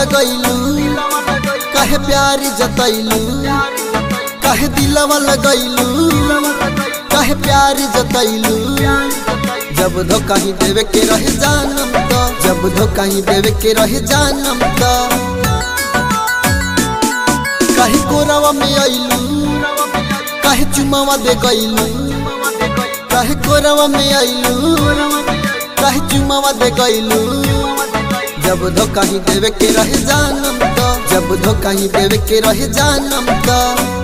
लगैलू कहे प्यार जतैलू कहे दिलवा लगैलू कहे प्यार जतैलू जब धोखा ही देवे के रहे जानम तो जब धोखा ही देवे के रहे जानम तो कहे कोरवा में अइलू कहे चुमावा दे गइलू कहे कोरवा में अइलू कहे चुमावा दे गइलू जब धोखा ही देवे के रहे जानम तो जब धोखा ही देवे के रहे जानम तो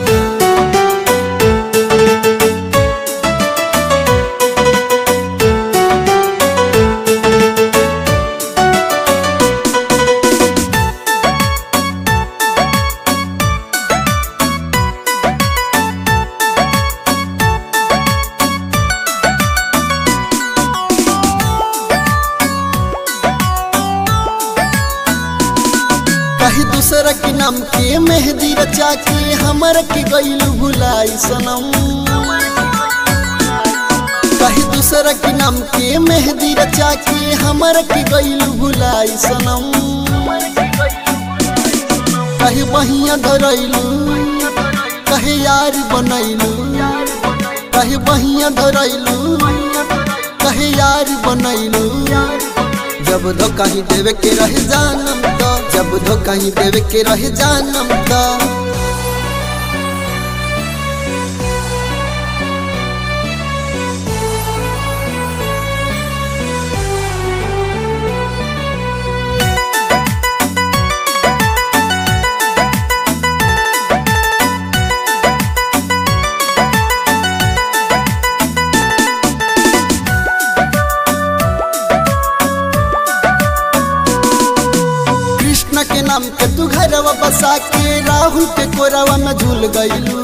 कही दूसरा के नाम के मेहंदी रचा के हमर के गईलू भुलाई सनम कही दूसरा के नाम के मेहंदी रचा के हमर के गईलू भुलाई सनम कहे बहिया धरैलू कहे यार बनैलू कहे बहिया धरैलू कहे यार बनैलू जब धोखा ही देवे के रहे जानम तो जब धोखा ही देवे के रहे जानम तो कृष्ण के नाम के तू घरवा बसा के राहुल के कोरवा में झूल गईलू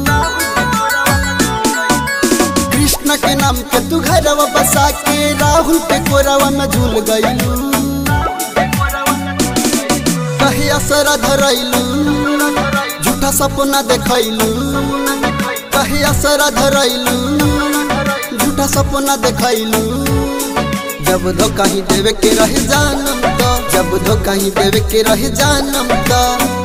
कृष्ण के नाम के तू घरवा बसा के राहुल के कोरवा में झूल गईलू कहे असरा धरैलू झूठा सपना देखैलू कहे असरा धरैलू झूठा सपना देखैलू जब धोखा ही देवे के रहे जानम तो जब धोखा ही देवे के रहे जानम तो